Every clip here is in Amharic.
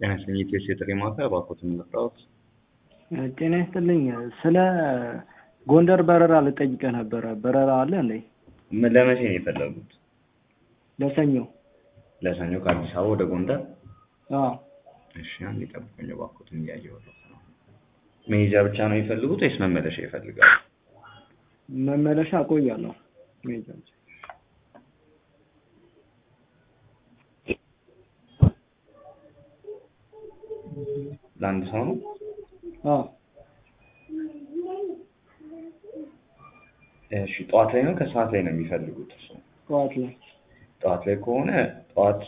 ጤና ይስጥልኝ የኢትዮ ቴሌ ማዕከል እባክዎትን ልርዳዎት? ጤና ይስጥልኝ ስለ ጎንደር በረራ ልጠይቅህ ነበረ በረራ አለ እንዴ? ምን ለመቼ ነው የፈለጉት? ለሰኞ ለሰኞ ከአዲስ አበባ ወደ ጎንደር? አዎ እሺ አንዴ ጠብቁኝ እባክዎትን እያየሁት ነው። መሄጃ ብቻ ነው የሚፈልጉት ወይስ መመለሻ ይፈልጋሉ? መመለሻ እቆያለሁ መሄጃ ብቻ ለአንድ ሰው ነው? አዎ እሺ ጠዋት ላይ ነው ከሰዓት ላይ ነው የሚፈልጉት እሱ? ጠዋት ላይ ጠዋት ላይ ከሆነ ጠዋት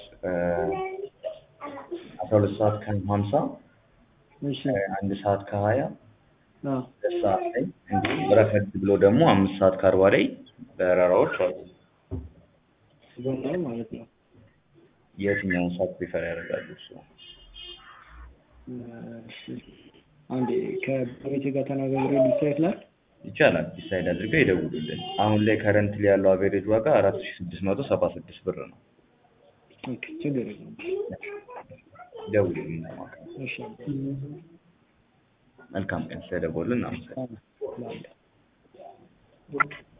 አስራ ሁለት ሰዓት ከሀምሳ እሺ አንድ ሰዓት ከሀያ አዎ ሁለት ሰዓት ላይ እንዲሁም ረፈድ ብሎ ደግሞ አምስት ሰዓት ከአርባ ላይ በረራዎች አሉ። ጎንደር ማለት ነው የትኛውን ሰዓት ፕሪፈር ያደርጋሉ እሱ? እሺ አንዴ ከባለቤቴ ጋር ተነጋግሬ ዲሳይድ ላድርግ ይቻላል ዲሳይድ አድርገው ይደውሉልን። አሁን ላይ ከረንትሊ ያለው አቬሬጅ ዋጋ አራት ሺ ስድስት መቶ ሰባ ስድስት ብር ነው። ኦኬ ችግር የለውም ደውሉልን ለማለት ነው። እሺ መልካም ቀን ስለደወሉልን እናመሰግናለን። አዎ